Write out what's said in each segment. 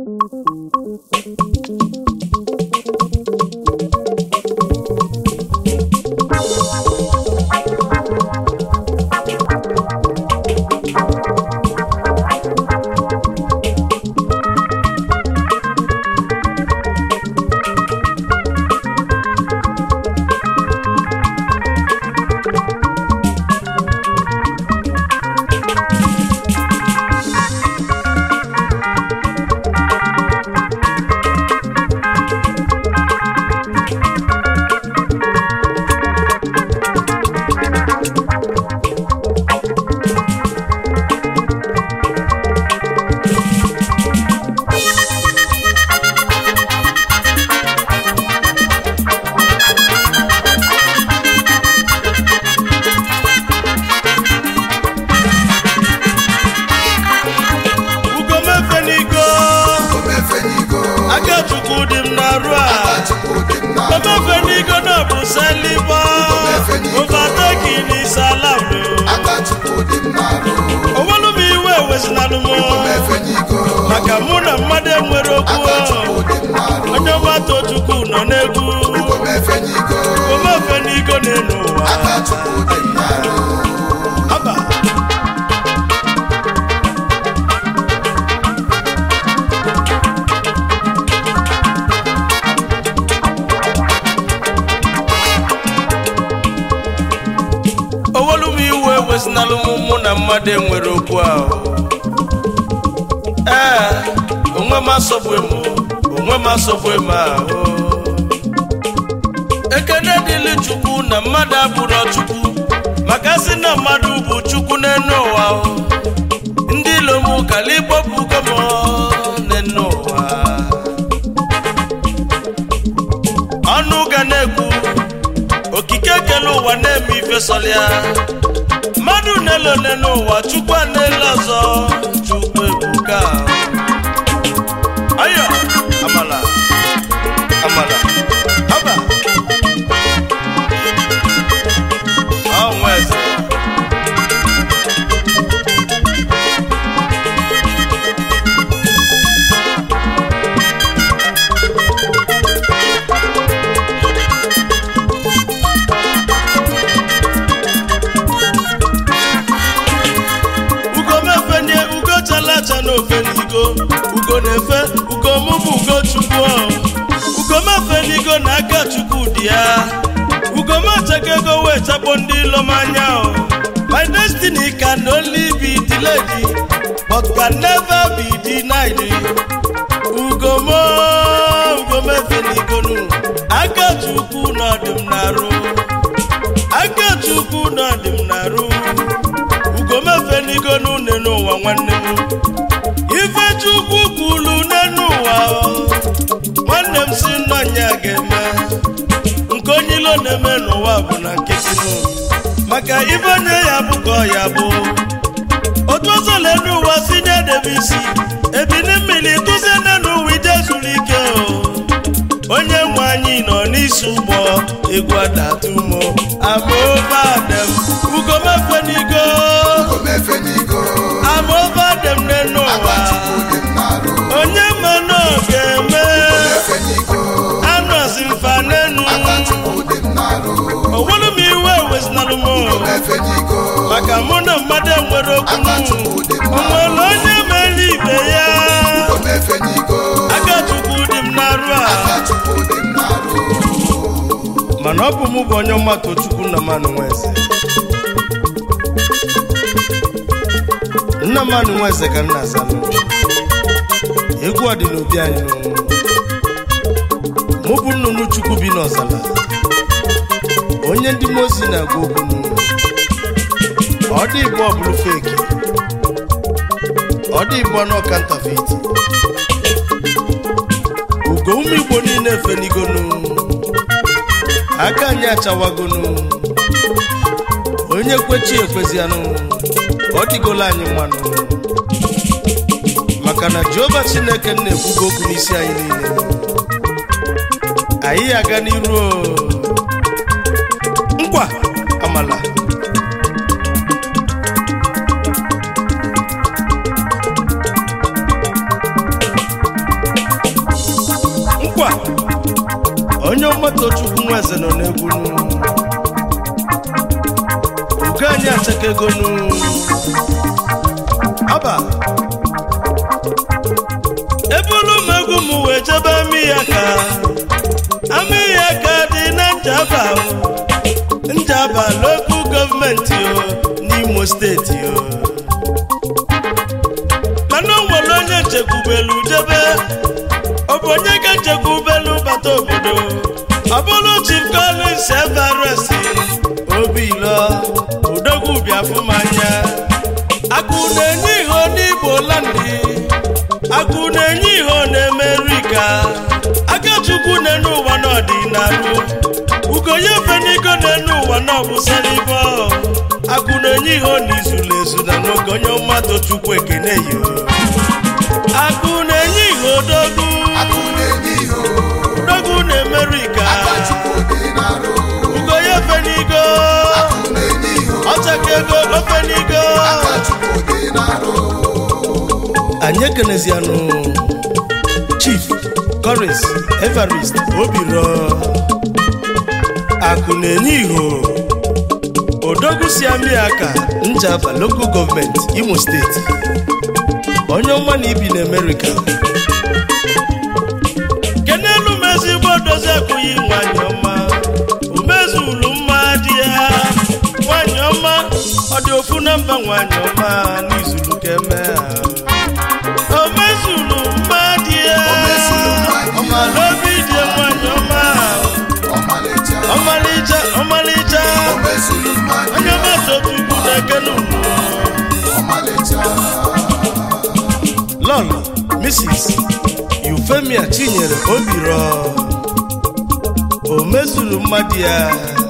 ugomefenigo omefenigo akachukwu dị m n'arụ a chukwu dị mma omefenigo na bụ selibo Omefenigo. overtaking is allowed aka chukwu dị mma onwelu m iwe ewezinalụ m omefenigo maka mụ na mmadụ enwere okwu aka chukwu dị mma onye ọgbata chukwu nọ n'egwu omefenigo omefenigo na-enu ụwa aka chukwu dị mma Aba. owelu m iwe ewezinalụ m mụ na mmadụ enwere okwu ahụ ee onwe m asọgbu m onwe m asọgbu m ahụ ekene dịlị chukwu na mmadụ abụrọ chukwu maka sị na mmadụ bụ chukwu n'enu ụwa o. ndị ilom kala ịgbọpụgo m n'enu ụwa ọnụ ga na-ekwu okike kele ụwa na-eme ife sọlịa mmadụ na-elo n'enu ụwa chukwu a na-ele ọzọ chukwu ebuka ayọ amala amala aba ọnwa eze ugo mefenye ugo chalacha na ofenigo ugo na-efe ugo mụ bụ ugo chukwu ugo mefenigo na aka chukwu dị ya ugo mechaka ego wee chakpo ndị ilom anya o. my destiny can only be delayed but can never be denied ugo mo ugo mefenigonu aka chukwu na ọdị m na-arụ aka chukwu na ọdị m na-arụ ugomefenigo n'une n'ụwa nwanne m ife chukwu kwulu n'enu ụwa o. nwanne m si nnọnya ga-eme nke onye ilo na-eme n'ụwa bụ na nkịtị nụ maka ife onye ya bụ ka ọ ya bụ otu ọzọ n'enu ụwa si nye debe isi ebini mmiri tụzie n'enu ụwa ije zuru ike o onye nwe anyị nọ n'isi ụgbọ egwu adatumo amaobadem ugomefenigo omefenigo amaobadem n'enu aka ụwa chukwu dị mma onye mana ọ ga-eme omefenigo anọzi mfa n'enu aka chukwu dị mma onwere m iwe ewezinalụ m omefenigo maka mụ na mmadụ enwere okwu aka chukwu dị mma onwere onye mere ibe ya omefenigo aka chukwu dị m n'arụ a aka chukwu dị mma mana ọ bụ mụ bụ onye ọmata chukwu nna mmanụ nweze nna mmanụ nweze ka nna azalụ egwu ọ dị n'obi anyị n'ọnwụ mụ bụ nnụnụ chukwu bi n'ọzala onye ndị mozi na-agwa okwu n'ụlọ ọ dị igbo ọ bụrụ feki ọ dị igbo n'ọka ntafeti ugo ụmụ igbo niile efenigonu aka anyị achawagonu onye kwechi ekwezianụ ọ dịgola anyị mmanụ maka na jehova chineke na-ekwugo okwu n'isi anyị niile anyị aga n'iru o. nkwa amala onye ọgbata chukwu nweze nọ n'egwu ugo anyị achakegonu aba ebulu m egwu m wee jebe amị ya ka amị ya ka dị na njaba o. njaba lokal gọọmenti o n'imo steeti o mana o nwere onye nchekwubelu jebe ọ bụ onye ga nchekwubelu bata obodo ọ bụrụ chief collins everest obilo odogwu biafumanya akụ na-enye ihe n'igbo landi akụ na-enye ihe na-emerika akachukwu na-enu ụwa n'ọdịnalụ ugonye fenigo na-enu ụwa n'ọbụsara ibe akụ na-enye ihe n'izulu ezu na nwoke onye mmadụ chukwu ekene yo akụ na-enye ihe odogwu akụ na-enye ihe odogwu na emerika aka chukwu dị n'arụ ugonye fenigo akụ na-enye ihe ọchaka ego ofenigo aka chukwu dị n'arụ anyị ekenezianụ chief coris everest obiro akụ na-enye iho odogwu si amị aka njaba local gọọmenti imo steeti onye ọma na ibi na amerịka kenelu m ezigbo dozi akwụghị nwanyị ọma umezulu mma dị ya nwanyị ọma ọ dị ofu na mba nwanyị ọma n'izulu keme o mezulu mma dị ya mezulu mma dị ya. ọmala obi dị nwanyị ọma ọmalịcha ọmalịcha ọmalịcha o mezuru mmadụ onye ọma tochukwu na-ekene unu ọmalịcha lọl mrs eufemia chinyere obiro o mezuru mmadụ ya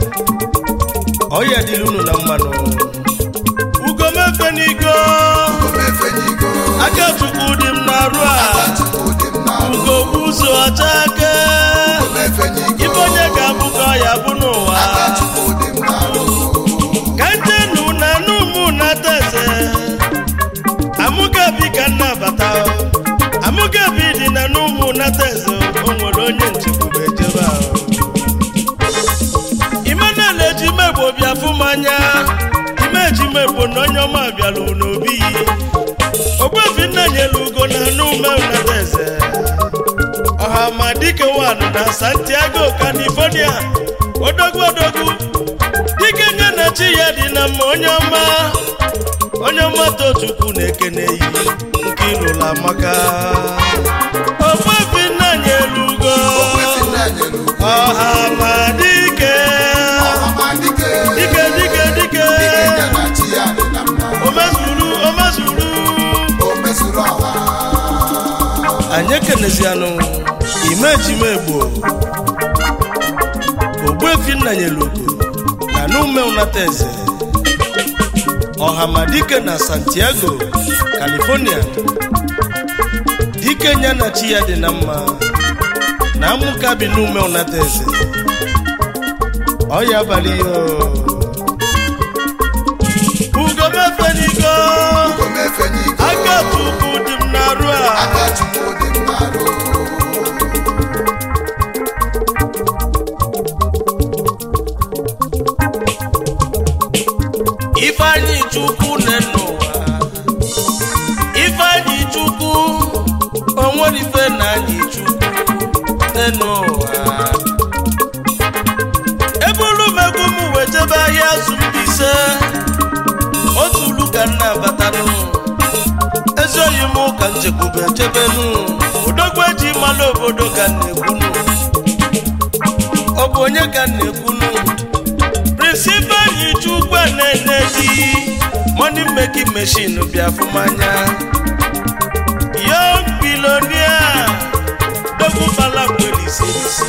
ọya dịrị unu na mmanụ ugomefenigo omefenyigo aka chukwu dị m na-arụ a aka chukwu dị n'arụ ugogbu ụzọ ọcha ake omefenyigo ibe onye ga-abụ ka ọ ya bụ n'ụwa aka chukwu dị n'arụ ka njenu na numu na teze amụgabi ka nnabata amụgabi dị na numu na teze o nwere onye nchekwube ejebe ahụ imenala eji megbo bịa fụ m anya ime eji megbo na onye ọma bịara n'obi yi ogbefi nna nyelu ugo na nume na teze ọha ma dike wan na santiago california odogwu odogwu dike nye na chi ya dị na mma onye ọma onye ọma tochukwu na-ekene yi nke ịlụla amaka ogbefi nna nyelu ugo okwefi nna nyere ugwu ọha ma dike ọhamadike dike dike dike dike nye na chi ya dị na mma omezuru omezuru o mezuru ọha anyị ekenezianụ imejimegbo ogbuefi nna nyere ugo na n'ume unata eze ọhamadike na santiago california dike nya na chi ya dị na mma na amụka bi n'ume unata eze ọya abalị ihe ugomefenigo omefenyigo aka chukwu dị m n'arụ a aka chukwu dị n'arụ ifeanyị chukwu nne n'ụwa ifeanyị chukwu onwere ife na anyị chukwu nne n'ụwa ebulu m egwu m wee jebe ahịa azụ Mbaise otu ulu ka m na-abatanụ ezi oyi m ka nchekwube chebenu odogwu eji mmanụ obodo ka m na-ekwunu ọ bụ onye ka m na-ekwunu prịnsịpal chukwu na-ene di money making machine bịa fụmanya young billionaire dogwu bala kwere isi isi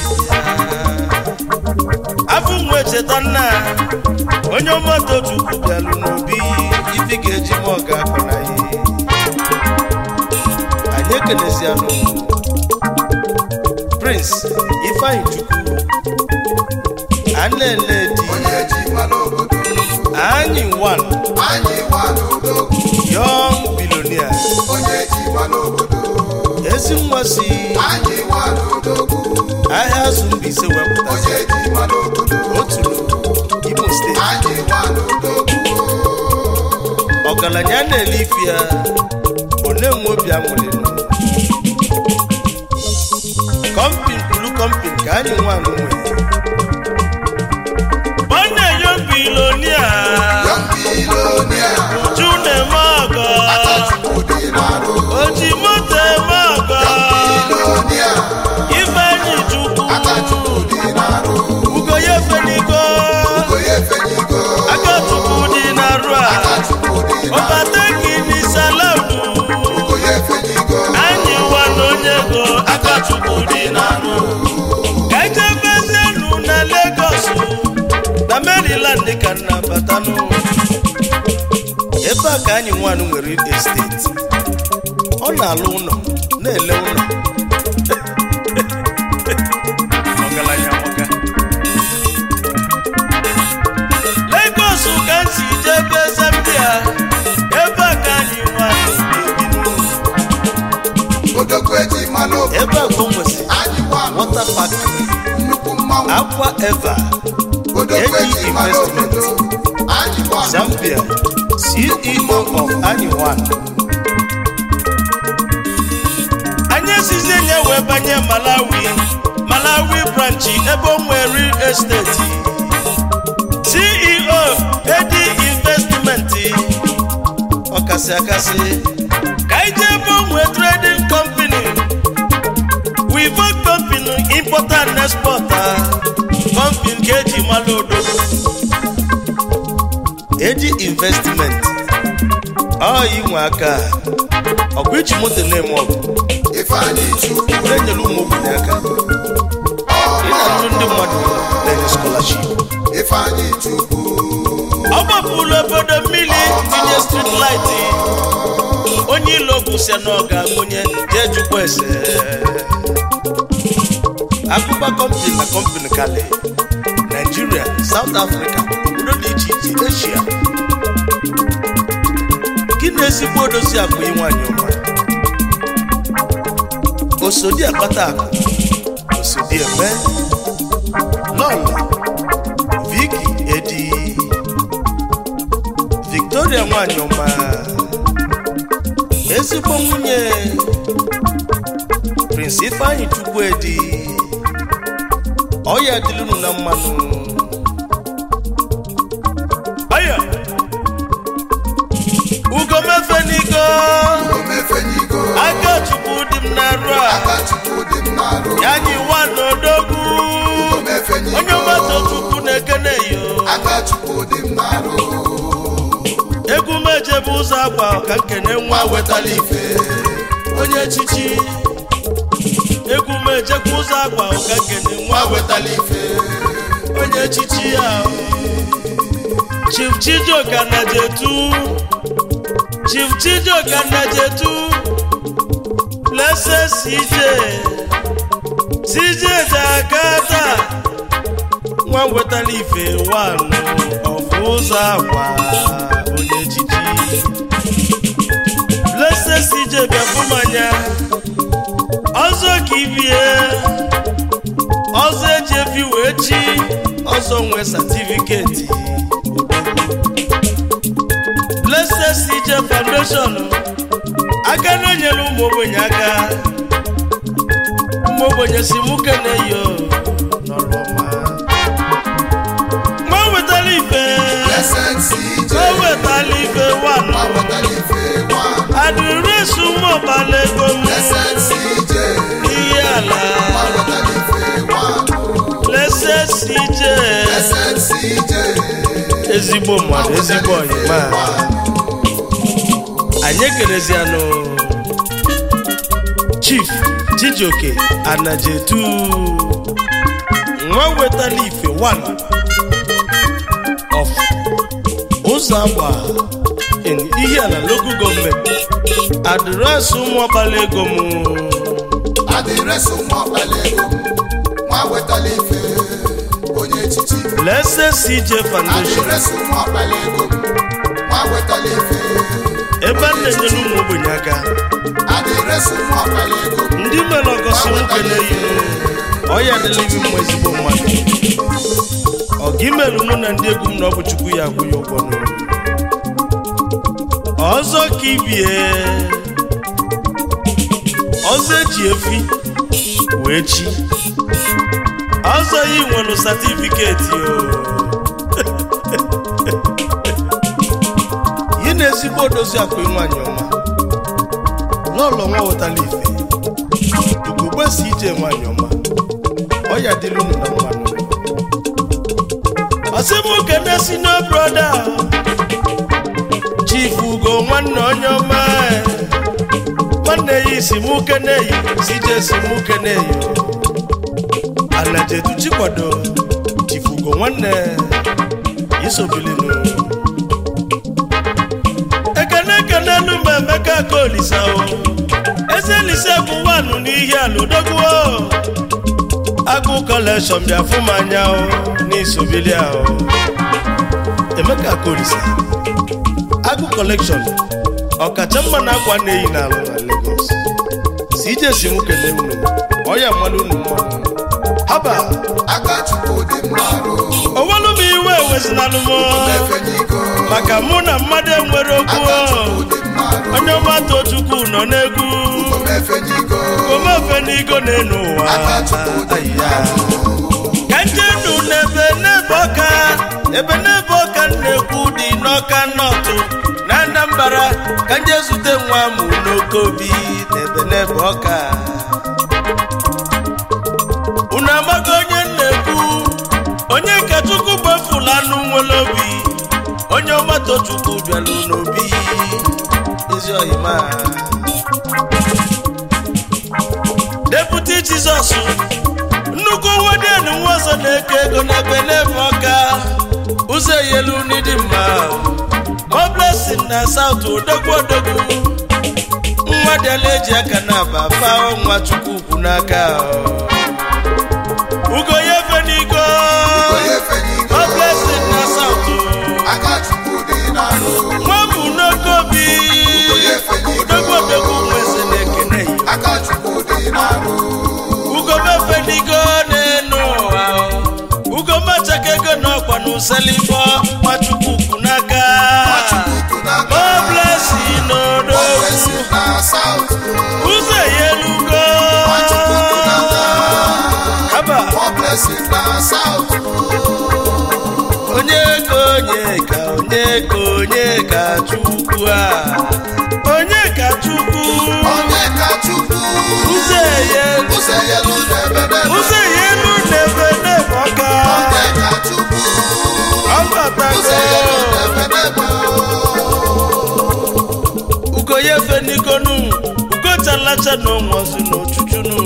afọ nwe cheta nna onye ọmata chukwu bịalụ n'obi ifi ga-eji m ọga akọ na ya anyị ekenezianụ prince ifeanyị chukwu anele di onye ji mmanụ obodo anyị one anyị nwa n'odogwu young billionaire onye ji mmanụ obodo ezi nwa si anyị nwa n'odogwu ahịa azụ Mbaise wepụta onye ji mara obodo otu Imo steeti anyị nwa n'odogwu ọgaranya na-ele ife ya one nwe obi anwụrị kọmpin kwuru kọmpin ka anyị nwaanyị nwere onye yo bilonia yọmbilonia uju na-eme ọgọ akachukwu dị n'arụ oji moto eme ọgọ bilonia ifeanyi chukwu akachukwu dị n'arụ ugoye fenigo onye fenyigo aka chukwu dị n'arụ a akachukwu dị n'arụ ọbatekini salaudu onye fenyigo anyị nwa na onye ego aka chukwu dị n'arụ ka ejebezienu na Lagos na Maryland ka nna batanụ ebe a ka anyị nwanụ nwere esteti ọ na-alụ ụlọ na-ele ụlọ ọgaranya nwoke. Lagos ka m si jebe Zambia ebe a ka anyị nwanụ na-ebinu odogwu eji mara obodo ebe a ka o nwesịrị anyị nwa water factory nnukwu mmanwụ akwa eva odogwu Eji eji mara investment. obodo anyị nwa zambia ceo of anyone anyị esizi enye wee banye malawi malawi branchi ebe o nwere real estate ceo edi investment ọkasị akasị ka anyị jee ebe o nwee trading company wivo company import and export company ka eji mala ododo eji investment ọ inwe aka ọgụ iji moto na-eme ọgụ ifeanyị chukwu na-enyere ụmụ ogbenye aka ị na-atụ ndị mmadụ na-enye scholarship ifeanyị chukwu ọ gbapụrụ obodo mmiri tinye street light onye ilo gwụsịa na ọ ga-amụnye jee jụkwa ese akụkọ kọmpini na kọmpini kali Nigeria South Africa obodo dị iche iche Asia gị na ezigbo odozi akụ ịnwanyị ọma osodi akpata akụ osodi eme lọlọ Vicky Edi Victoria nwanyị ọma ezigbo nwunye Prince Ifeanyi Chukwuedi ọya dịlụnụ na mmanụ ọya ugomefe n'igo omefenyigo aka chukwu dị m n'arụ a akachukwu dị m n'arụ ya anyị nwa n'odogwu onye omefenyigo mmadụ chukwu na-ekene yo akachukwu dị m n'arụ egwu mejebe ụzọ agba ka nkene nwa wetala ife onye echichi egwu mejekwa ụzọ agba ka nkene nwa wetala ife onye echichi ya chief chijioka na jetu chief chijioka na jetu blessed cj cj jakata nwa wetala ife wanụ ọfụ ụzọ agba onye echichi blessed cj bịafụmanya ọzọ ka ibie ọzọ eji efi wee chi ọzọ nwee satifiketi blessed cj foundation aka na-enyere ụmụ ogbenye aka ụmụ ogbenye si mụ keneyo n'ọrụ ọma nwa wetara ife blessed cj nwa wetara ife wanụ ma wetara ife nwa adịrịsị ụmụ ọbala ego m blessed cj ihe ala ma wetara ife nwa blessed cj blessed cj ezigbo mmadụ ezigbo ọyịma anyị ekerezianụ chief chijioke anajetu nwa wetala ife 1 of ụzọ agba in ihe ala local gọọmenti adịrịsị ụmụ ọbala ego m adịresị ụmụ ọkpala ego m nwa wetara ife onye echichi blessed cj foundation adịresị ụmụ ọkpala ego m nwa wetara ife ebe a na-enyere ụmụ ogbenye aka adịresị ụmụ ọkpala ego ndị mere ọgọsị nwoke na-eyi ọya adịla ibi mma ezigbo mmadụ ọga imerụ mụ na ndị egwu m na ọ bụ chukwu ya akwụ ya ụgwọ n'ụlọ ọzọ ka ibie ọzọ eji efi wee chi ọzọ yi nwere satifiketi o yi na ezigbo odozi akụ nwanyị ọma n'ụlọ nwa wetala ife ugogbe si ije nwanyị ọma ọya dịrị unu na mmanụ ọsịmụke na sino broda chief ugo nwanne onye ọma nwanne ya isi mụke na-eyi si je si mụke na-eyi anajeduchi kwado chief ugo nwanne isobilinu ekene ekene elu ma emeka ka olisa o eze elise bụ wanụ n'ihi alụdogbuo agụ kọlekshọn bịa fụ m anya o n'isobilia o emeka ka olisa agụ kọlekshọn ọkacha mma na akwa na-eyi n'alụ na Lagos si ije si m kelee unu ọya mmanụ unu mmanụ haba aka chukwu dị mma rụ owelu m iwe ewezinalụ m efenyigo maka mụ na mmadụ enwere okwu aka o. chukwu dị mma rụ onye ọma tochukwu nọ n'egwu efenyigo omefe n'igo n'elu ụwa aka chukwu dị mma Aya. rụ ka njenu n'ebe n'ebe ọka ebe n'ebe ọka na-ekwu dị n'ọka nọtụ na Anambra ka nje zute nwa mụ n'oke obi n'ebe n'ebe ọka unu amaghị onye na-ekwu onye ka chukwu gbafula anụ nwere obi onye ọma tochukwu bịara n'obi ezi oyima deputi jizọs nnukwu wedenu nwa ọzọ na-eke ego n'ebe n'ebe ọka ụzọ eyelu n'ịdị mma ma blessing na saut odogwu odogwu nwa dịala eji aka na aba fao nwa chukwu ukwu n'aka ugo ya efe n'igo onye efenyigo ma blessing na saut aka chukwu dị na rụ nwa bụ n'oke obi onye efenyigo odogwu odogwu nweze na-ekene ya aka chukwu dị na rụ ugomefenigo n'elu ụwa ugomachaka ego n'ọkwa n'useligbo nwachukwu kwu n'aka chukwu n'aka ma blesi n'odo ofesi na saut ụzọ eyelugo chukwu n'aka haba more blessing na south onye ka onye ka onye ka onye ka chukwu a onye ka chukwu onye ka chukwu ụzọ eyelu ụzọ yelu n'ebede ụzọ eyelu n'ebe n'ebe ọka onye ka chukwu ụzọ ọbatago yelu n'ebede ugoye fenikonu ugochalacha na onwozu na ochuchunu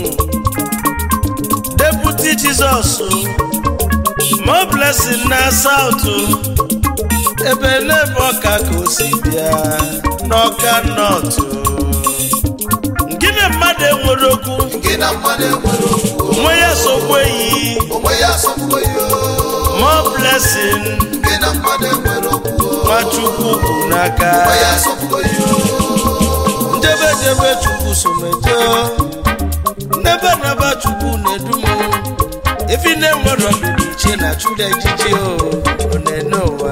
deputi jizọs mo blessing na sautu ebe n'ebe ọka ka o si bịa n'ọka nọtụ gịnị mmadụ enwere okwu gị na mmadụ enwere okwu nwe ya sokwa eyi onwe ya asọpụgo ya mo blessing gị na mmadụ enwere okwu nwachukwu bụ n'aka onwe ya asọpụgo ya njebe jebe chukwu somejo n'ebe naba chukwu na-edu m efi na-enwere ọdụdụ iche na chụda ejiji o ọ na-ene ụwa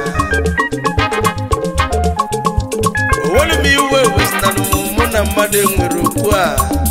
owelu m iwe wezitara mụ na mmadụ enwere okwu a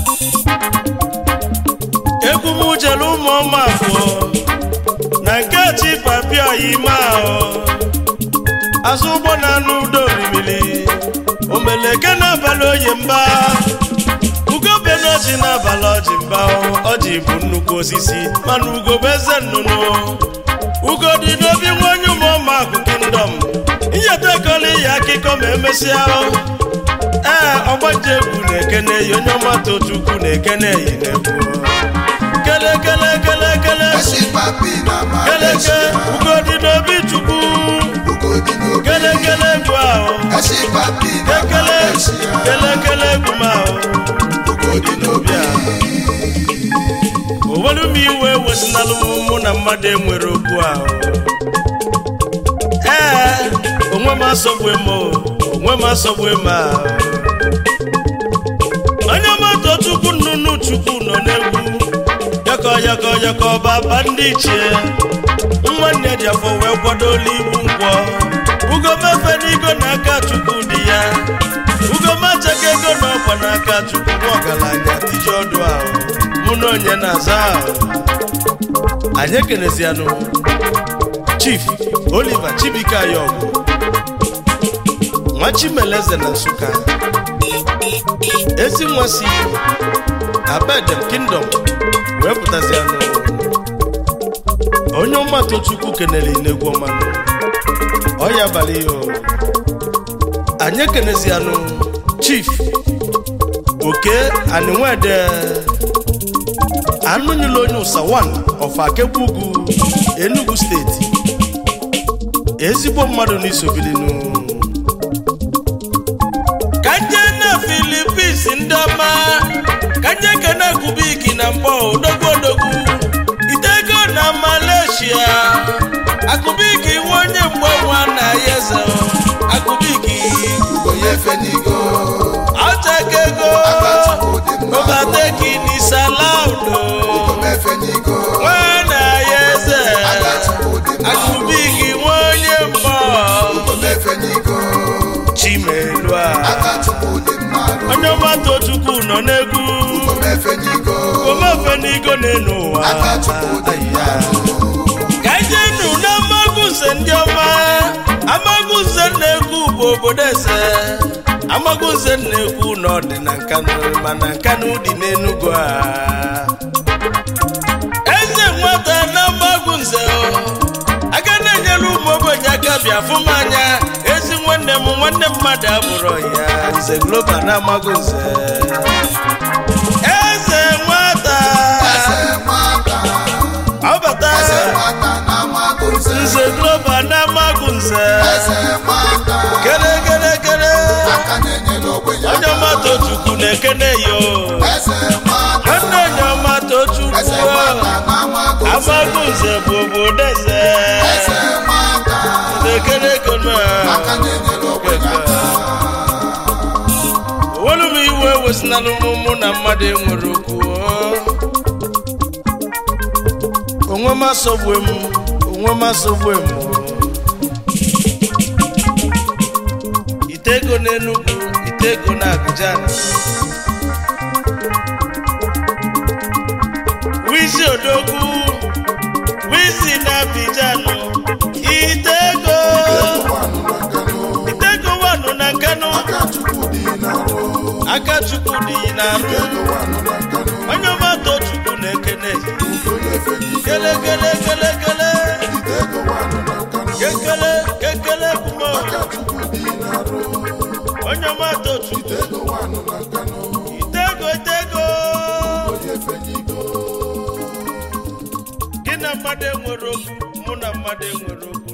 egwu m jere ụmụ ọma abụọ na nke chi papia ime ahụ azụ ụgbọ na-anụ udo orimiri omeleke n'abalị oyi mba ugobe n'ọjị n'abalị ọjị mba ọjị bụ nnukwu osisi mana ugobe eze nnụnụ ugo dị n'obi nwanyị ụmụọma akụ kingdom inyeta ekọla ihe akụkọ ma emesịa ee ọgbaji egwu na-ekene yi onye ọmata chukwu na-ekene yi na-ekwu kele kele kele kele esi papi na keleke malaysia ugo dị n'obi chukwu ugo dị n'obi kele kele egwu ahụ esi papi na ekele malaysia kele kele egwu m ahụ ugo dị n'obi owelu m iwe wezinalụ m mụ na mmadụ enwere okwu ahụ ee onwe m asọgbu m o, onwe onwe m asọgbu ma onye moto chukwu nnụnụ chukwu nọ n'egwu yọkọ yọkọ yọkọ baba ndị ichie nwanne ji afọ wee kwadola igbu nkwọ ugomefe n'igo n'aka chukwu dị ya ugomachaka ego na ọkwa n'aka chukwu nwa ọgaranya iji ọdụ ahụ mụ na onye na-aza ahụ anyị ekenezianụ chief oliver chibike ayọgụ nwa chimeleze na nsụka ezi nwa si abedem kingdom wee pụtazianụ onye ọmatụ chukwu kenere inegwu ọmanụ ọya abalị ya o. anyị ekenezianụ chief oke anịnwede anụnyela onye ụsa 1 of akegbu ugwu enugu steeti ezigbo mmadụ n'isobilinu ka nje na filipins ndị ọma ka nje kene kubiki na mbọ odogwu odogwu itego na malaysia akụbiki nwa onye mgbe nwa na ya eze akụbiki onye fenigo ọchaka ego Akachukwu dị mma. obateki n'isalaudo omefenigo nwa na ya eze Akachukwu dị mma. akụbiki nwa onye mbọ omefenigo chimelua Akachukwu dị mma onye ọgbata chukwu nọ n'egwu omefenigo omefe n'igo n'elu ụwa Akachukwu dị mma ka ije nụ n'amagunze ndị ọma amagunze na-ekwu bụ obodo eze amagunze na-ekwu na ọ dị na nkanụ mana nkanụ dị n'enugu a eze nwata na amagunze aga na-enyere ụmụ ogbenye aka bịa fụ m anya ezi nwanne m nwanne mmadụ abụrụ ya nze global na amagunze eze nwata eze nwata ọbata eze nwata na magunze nze global na amagunze eze nwata kele kele kele aka na-enyere ogbenye onye ọmata chukwu na-ekene yo eze nwata nwanne onye ọmata chukwu eze nwata na magunze amagunze bụ obodo eze eze nwata na-ekene ekene aka na-enyere ogbenye aka owelu m iwe wesinanụ m mụ na mmadụ enwere okwu onwe m asọgbue m onwe m asọgbue m ite ego n'enugwu ite ego na Abidjan wizi odogwu wizi na Abidjan ite ego ite ego wanụ na nkanụ aka chukwu dị na-arụ onye ọmata chukwu na-ekene kele kele kele kele kekele kekele kumo onye ọmata chukwu itego itego gị na mmadụ enwere okwu mụ na mmadụ enwere okwu